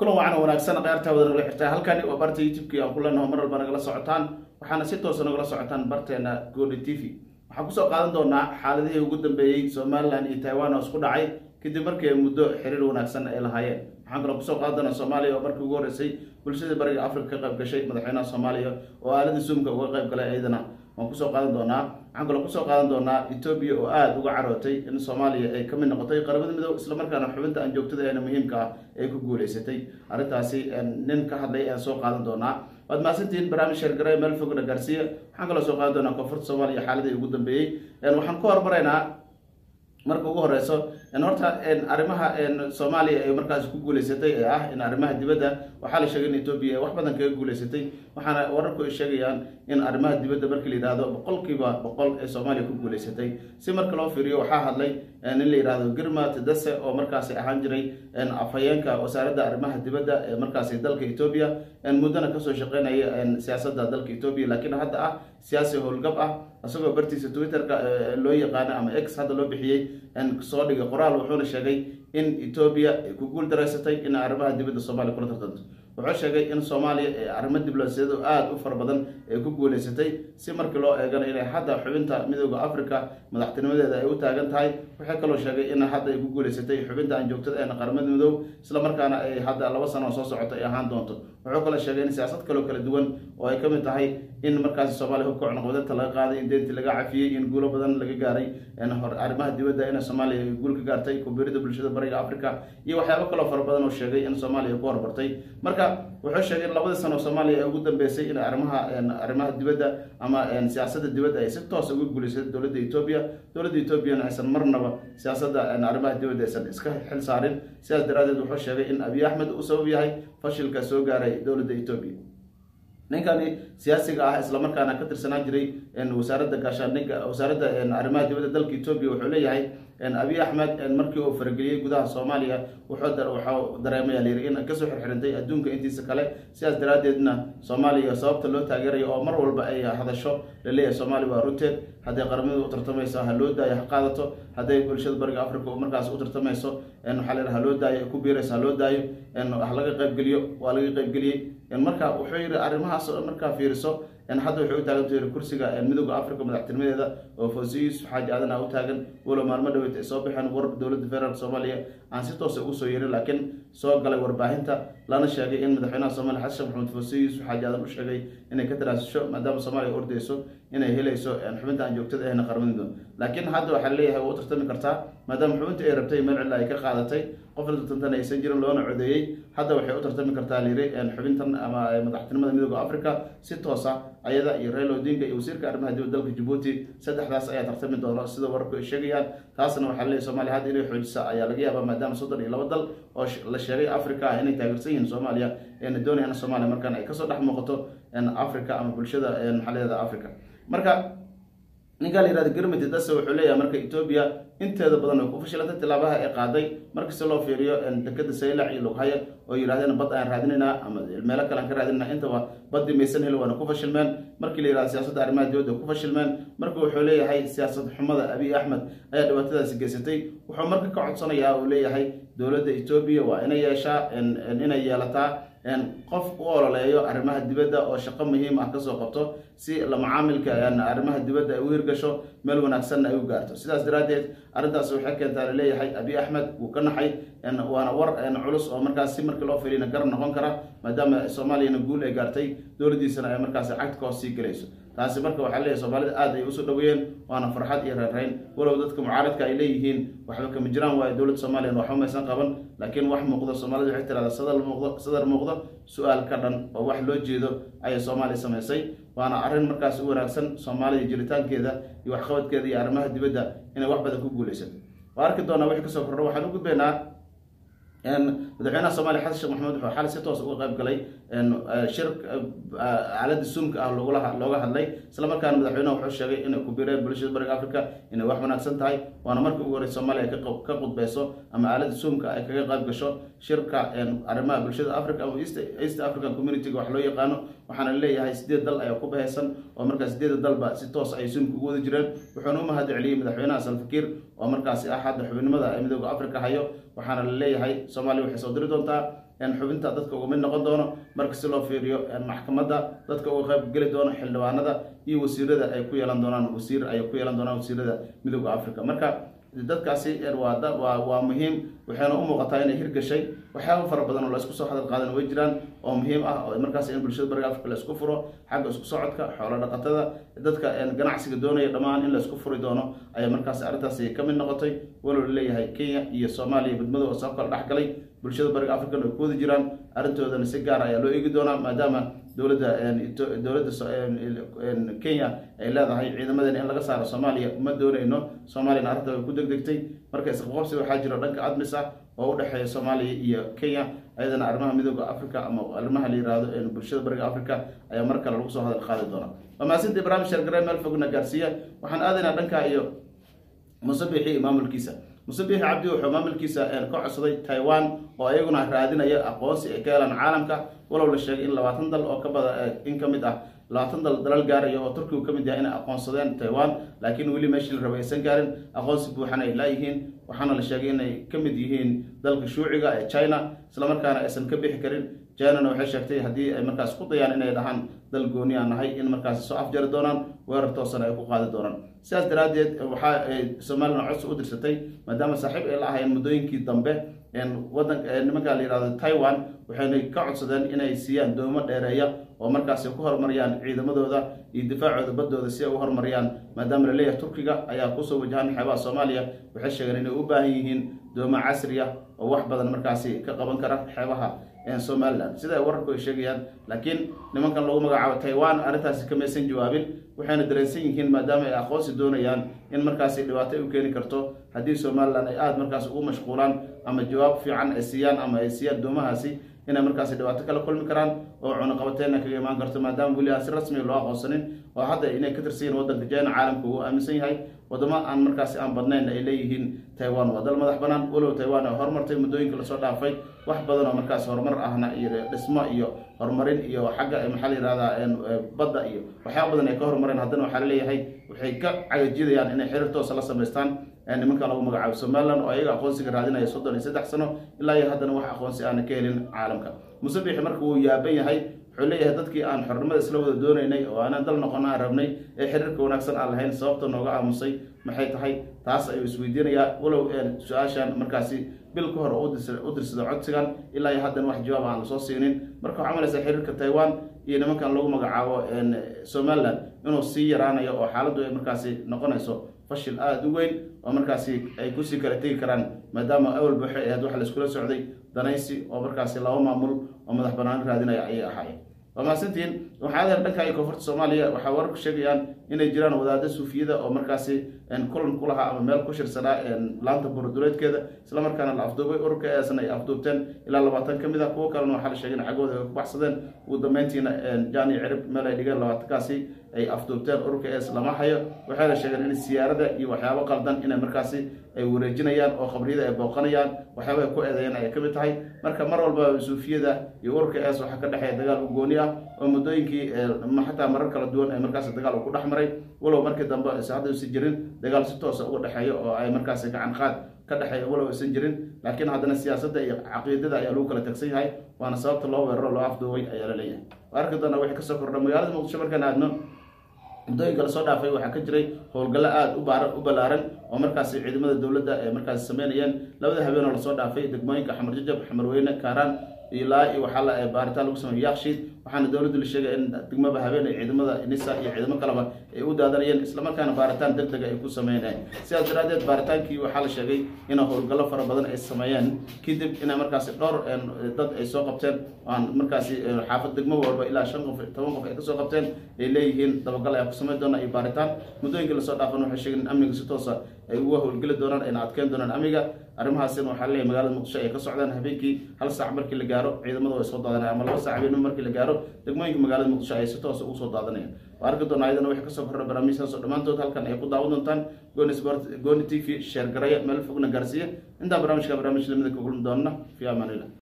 kulan wacan wanaagsan qaartaa wada nagala xirtaa halkani waa barta youtube-ki aan ku leenaho mar walba nagala socotaan waxaana si toosa nagala socotaan barteena godi t v waxaan kusoo qaadan doonaa xaaladihii ugu dambeeyey somalilan iyo taiwan oo isku dhacay kadib markii ay muddo xiriir wanaagsan ay lahaayeen waxaan kaloo kusoo qaadan doonaa soomaaliya oo markii ugu horreysay bulshada bariga africa ka qayb gashay madaxweynaha soomaaliya oo aaladii zoomka uga qayb galay iyadana waan kusoo qaadan doonaa waxaan kaloo kusoo qaadan doonaa etoobiya oo aada uga carootay in soomaaliya ay ka mid noqotay qaramada midoob islamarkaana xubinta aan joogtada eena muhiimka ah ay ku guuleysatay arrintaasi nin ka hadlay ayaan soo qaadan doonaa waad mahadsantihiin barnaamij sheergare meel fogna gaarsiiya waxaan kaloo soo qaadan doonaa koonfurta soomaaliya xaaladii ugu dambeeyey waxaan ku hormaraynaa marka ugu horeyso horta arrimaha soomaaliya ay markaas ku guuleysatay ee ah in arrimaha dibadda waxaa la sheegay in etoobiya ay wax badan kaga guuleysatay waxaana wararku ay sheegayaan in arrimaha dibadda markii la yidhahdo boqolkiiba boqol ee soomaaliya ku guuleysatay si marka loo fiiriyo waxaa hadlay nin la yidhahdo girma tedase oo markaasi ahaan jiray afhayeenka wasaaradda arrimaha dibadda ee markaasi dalka etoobiya muddana kasoo shaqeynaya siyaasadda dalka etoobiya laakiin hadda ah siyaasi howlgab ah isagoo bartiisa twitter-ka loo yaqaano ama x hadda loo bixiyey soo dhigay qoraal wuxuuna sheegay in etoobiya ay ku guul dareysatay in arrimaha dibadda soomaaliya kula tartanto wuxuu sheegay in soomaaliya ee arrimo diblomaasiyado aada u fara badan ay ku guuleysatay si markii loo eegana inay hadda xubinta midooda africa madaxtinimadeeda ay u taagan tahay waxay kaloo sheegay in hadda ay ku guuleysatay xubinta aan joogtada eena qaramada midoob islamarkaana ay hadda laba sano soo socota ay ahaan doonto wuxuu kaloo sheegay in siyaasad kaloo kala duwan oo ay kamid tahay in markaasi soomaaliya hubka cunaqabadinta laga qaaday in deyntii laga cafiyey in guulo badan laga gaaray arrimaha dibadda in soomaaliya ay guul ka gaartay kubirida bulshada bariga africa iyo waxyaabo kaloo fara badan oo sheegay in soomaaliya ku horbartay marka wuxuu sheegay in labadii sano soomaaliya ay ugu dambeysay in arrimaha arrimaha dibadda ama siyaasadda dibadda ay si toos uga guuleysatay dowladda etoobiya dowladda etoobiyana aysan marnaba siyaasadda arrimaha dibadda aysan iska xil saarin sidaas daraadeed wuxuu sheegay in abiy axmed uu sabab yahay fashilka soo gaaray dowladda etoobiya ninkani siyaasiga ah islamarkaana ka tirsanaan jiray wasaaradda gaashaandhigga wasaaradda arrimaha dibadda dalka etoobiya wuxuu leeyahay abiy axmed markii uu farageliyey gudaha soomaaliya wuxuu dareemaya layiri in kasoo xirxirintay adduunka intiisa kale sidaas daraadeedna soomaaliya sababta loo taageerayo oo mar walba ay hadasho laleeyahay soomaaliya waa runteed hadday qaramadu u tartamayso ha loo daayo ha qaadato hadday bulshada bariga africa markaas u tartamayso waxaa la ha loo daayo ku biirayso ha loo daayo ha laga qaybgeliyo waa laga qaybgeliyey marka wuxuu yihi arrimahaas markaa fiiriso hadda waxay u taagan tahay kursiga midooda africa madaxtinimadeeda oo foosiyo yuusuf xaaji aadan ah u taagan walow maalmo dhaweyd ay soo baxeen war dowladda federaalk soomaaliya aan si toosa ugu soo yeerin laakiin soo galay warbaahinta lana sheegay in madaxweynaha soomaliya xasan sheekh maxamed foosiyo yuusuf xaaji aadan u sheegay inay ka taraasisho maadaama soomaaliya ordeyso inay helayso xubinta aan joogtada ahna qaramadido laakiin hadda waxaa leeyahay waa u tartami kartaa maadaama xubinta ay rabtay meel cilla ay ka qaadatay qofna tartantana aysan jirin loona codeeyey hadda waxay u tartami kartaa layiri xubintan ama madaxtinimada midooda africa si toosa ayada iyo rail odinga iyo wasiirka arrimaha dibadda dalka jabuuti saddexdaas ayaa tartami doono sida wararku ay sheegayaan taasna waxaa leeyahy somalia hadda inay xoojisa ayaa laga yaabaa maadaama soddon iyo laba dal oo la sheegay africa ah inay taageersan yihiin soomaaliya eena doonayaan soomaaliya markaan ay kasoo dhex muuqato africa ama bulshada maxaliyada africa marka ninkaa la yihahda germity dase wuxuu leeyahay marka etoobiya inteeda badan way ku fashilantay tilaabaha ay qaaday markasta loo fiiriyo dekada saylac iyo lughaya oo yidhahdeen bad aan raadinaynaa ama meelo kale aan ka raadinayna intaba badii maysan heli waana ku fashilmeen markii la yihahdo siyaasadda arrimaha dibadda ku fashilmeen marka wuxuu leeyahay siyaasad xumada abiy axmed ayaa dhibaatadaasi geysatay wuxuu marka ka codsanayaa uu leeyahay dowladda etoobiya waa inay yeeshaa inay yeelataa qof u ololeeyo arrimaha dibadda oo shaqo muhiim ah kasoo qabto si lamacaamilka arrimaha dibadda ay u hirgasho meel wanaagsanna ay u gaarto sidaas daraaddeed arrintaas waxay keentaa laleeyahay abiy axmed wuu ka naxay waana war culus oo markaas si markii loo filina garab noqon kara maadaama soomaaliyana guul ay gaartay dowladdiisana ay markaas cagdka hoos sii gelayso taasi marka waxaa leeyahy soomaalida aad ay usoo dhaweeyeen waana farxad iyo reerreyn walow dadka mucaaradka ay leeyihiin waxba kama jiraan waayo dowladda soomaaliya waxba maysan qaban laakiin wax muuqdo soomaalida waxay tirahdaa sadar muuqdo sadar muuqdo su-aal ka dhan oo wax loo jeedo ayay soomaaliya samaysay waana arrin markaas u wanaagsan soomaaliya jiritaankeeda iyo waxqabadkeeda iyo arrimaha dibadda inay wax badan ku guuleysato waa arki doonaa wixii kasoo kordho waxaan u gudbaynaa madaxweynaha soomaliya xasan sheekh maxamed wuxuu xal si toos uga qayb galay shir aalada suumka ah looga hadlay islamarkaana madaxweynaha wuxuu sheegay inay ku biireen bulshada bariga africa inay wax wanaagsan tahay waana markii ugu horey soomaaliya ka qudbeyso ama aalada suumka ay kaga qayb gasho shirka arrimaha bulshada africa ama east african community-ga wax loo yaqaano waxaana leeyahay sideed dal ayaa ku bahaysan oo markaas sideeda dalba si toos ay suumka ugu wada jireen wuxuuna u mahad celiyey madaxweynaha salfakiir oo markaasi ah hadda xubinimada ee midooda africa hayo waxaana la leeyahay soomaaliya waxay soo diri doontaa xubinta dadka uga mid noqon doono marka si loo fiiriyo maxkamadda dadka uga qayb geli doono xildhibaanada iyo wasiirada ay ku yeelan doonaan wasiir ay ku yeelan doonaan wasiirada midooda africa marka dadkaasi waa waa waa muhiim waxayna u muuqataa inay hirgashay waxyaaba fara badan oo la isku soo hadal qaadan way jiraan oo muhiim ah oo markaas in bulshada bariga africa la isku furo xagga isku socodka xoolo dhaqatada dadka ganacsiga doonaya dhammaan in la isku furi doono ayaa markaas arrintaasi ka mid noqotay walow leeyahay kenya iyo soomaaliya midmado oo soo kala dhex galay bulshada bariga african ay ku wada jiraan arrintoodana si gaar ayaa loo eegi doonaa maadaama dowladda dowladda kenya ay leedahay ciidamadeena in laga saaro soomaaliya ma dooneyno soomaaliyana arrinta way ku degdegtay marka isqaqobsi waxaa jiro dhanka admis ah oo u dhexeeya soomaaliya iyo kenya ayadana arrimaha midooda africa ama arrimaha la yihahdo bulshada bariga africa ayaa mar kale lagu soo hadal qaadi doona waa mahadsantii barnaamij sheergare meel fogna gaarsiiya waxaan aadaynaa dhanka iyo musabixi iyo maamulkiisa musabixi cabdi wuxuu maamulkiisa ka codsaday taiwan oo ayaguna raadinaya aqoonsi ay ka helaan caalamka walow la sheegay in labaatan dal oo ka bada in ka mid ah labaatan dal dalal gaaraya oo turkigu ka mid yahay inay aqoonsadeen taiwan laakiin weli meeshii la rabay aysan gaarin aqoonsi buuxana ay laayihiin waxaana la sheegay inay ka mid yihiin dalka shuuciga ee china islamarkaana aysan ka bixi karin chinana waxay sheegtay haddii ay markaas ku dayaan inay dhahaan dal gooni aan nahay in markaas soo afjari doonaan weerar toosana ay ku qaadi doonaan sidaas daraaddeed waxa ay somalilan codsi u dirsatay maadaama saaxiib ay la ahayeen muddooyinkii dambe wadanka nimanka la yihahdo taiwan waxayna ka codsadeen inay siiyaan doomo dheereeya oo markaas ay ku horumariyaan ciidamadooda iyo difaacooda baddooda si ay u horumariyaan maadaama la leeyahay turkiga ayaa kusoo wajahan xeebaha soomaaliya waxay sheegeen inay u baahan yihiin doomo casri ah oo wax badan markaasi ka qaban kara xeebaha somalilan sida ay wararku ay sheegayaan laakiin nimankan lagu magacaabo taiwan arrintaasi kamaysan jawaabin waxayna dareensan yihiin maadaama ay aqoonsi doonayaan in markaasi dhibaato ay u keeni karto haddii somalilan ay aada markaas ugu mashquulaan ama jawaab fiican ay siiyaan ama ay siiyaan doomahaasi inay markaasi dhibaato kala kulmi karaan oo cunuqabateena kaga imaan karto maadaama weli aan si rasmiga loo aqoonsanin oo hadda inay ka tirsan yihin waddanka jina caalamka uu aaminsan yahay wadamo aan markaasi aan badnayn ay leeyihiin taiwan waa dal madax banaan walow taiwan ay horumartay muddooyinka lasoo dhaafay wax badan oo markaas horumar ahna iyo dhismo iyo horumarin iyo xagga maxaa la yihahdaa badda iyo waxyaaba badan ay ka horumareen haddana waxaa laleeyahay waxay ka cagajidayaan inay xiriir toosa la samaystaan nimanka lagu magacaabo somalilan oo ayaga aqoonsiga raadinaya soddon iyo saddex sano ilaa iyo haddana wax aqoonsi aana ka helin caalamka musabixi marka wuu yaaban yahay wuxuu leeyahay dadkii aan xornimada isla wada doonaynay oo aanaan dal noqon aan rabnay ee xiriirka wanaagsan aan lahayn sababta nooga aamusay maxay tahay taas ayuu isweydiinayaa walow su-aashan markaasi bil ka hor u dirsado codsigan ilaa iyo haddana wax jawaab aan lasoo siinin marka waxaa malaysaa xiriirka taiwan iyo nimankan lagu magacaabo somalilan inuu sii yaraanayo oo xaaladdu ay markaasi noqonayso fashil aada u weyn oo markaasi ay kusii kala tegi karaan maadaama awal buuxe ee had waxa la iskula socday danaysi oo markaasi laba maamul oo madax banaan raadinaya ayay ahaayeen waa mahadsantihiin waxaa adeer dhanka iyo koonfurta soomaaliya waxaa wararku sheegayaan inay jiraan wadaada suufiyada oo markaasi kulan ku lahaa ama meel ku shirsanaa laanta buuraduleedkeeda islamarkaana la afduubay ururka eesna ay afduubteen ilaa labaatan ka mid ah kuwo kalena waxaa la sheegay in cagooda ay ku baxsadeen ugu dambeyntiina jani cirib meel ay dhigeen labaatankaasi ay afduubteen ururka ees lama hayo waxayna sheegeen in siyaarada iyo waxyaabo qaldan inay markaasi ay wareejinayaan oo qabriyada ay booqanayaan waxyaaba ay ku eedeeyeen ay ka mid tahay marka mar walba suufiyada iyo ururka ees waxaa ka dhexeeya dagaal u gooni ah oo muddooyinkii xataa marar kala duwan ay markaasi dagaal ku dhex maray walow markii dambe aysan hadda usi jirin dagaal si toosa uga dhexeeyo oo ay markaasi gacan qaad ka dhexeeya walow aysan jirin laakiin haddana siyaasadda iyo caqiidada ayaa lagu kala tagsan yahay waana sababta loo weeraro loo afduubay ayaa la leeyahay arki doona wixii kasoo kordha magaalada muqdisho markaan aadno muddooyinka lasoo dhaafay waxaa ka jiray howlgallo aada u baar u ballaaran oo markaasi ciidamada dowladda ay markaasi sameynayeen labada habeen oo lasoo dhaafay degmooyinka xamar jajab xamarweyne kaaraan ilaa iyo waxaa la baaritaan lagu sameeyey yakshiid waxaana dowladdu la sheegay in degmaba habeen ay ciidamada nisa iyo ciidamo kaleba ay u daadanayeen islamarkaana baaritaan deg dega ay ku sameynayeen sidaas daraaddeed baaritaankii waxaa la sheegay in howlgallo fara badan ay sameeyeen kadib inay markaasi dhowr dad ay soo qabteen aan markaasi xaafad degmo walba ilaa shan qof toban qof ay kasoo qabteen ay leeyihiin dabagal ayaa ku sameyn doona iyo baaritaan muddooyinkii lasoo dhaafan waxay sheegeen in amniga si toosa ay uga howlgeli doonaan ayna adkeyn doonaan amniga arrimahaasina waxaa leeyahay magaalada muqdisho ay ka socdaan habeenkii hal saac markii la gaaro ciidamadu ay soo daadanayaan ama laba saac habeenimo markii la gaaro degmooyinka magaalada muqdisho ay si toosa ugu soo daadanayaan waa arki doonaa ayadana wixii kasoo korra barnaamijkaas oo dhammaantood halkan ay ku daawan doontaan gooni sport gooni t v sheer garaya meel fogna gaarsiiya intaan barnaamijka barnaamij lamida ka kulmi doonna fi amaan illah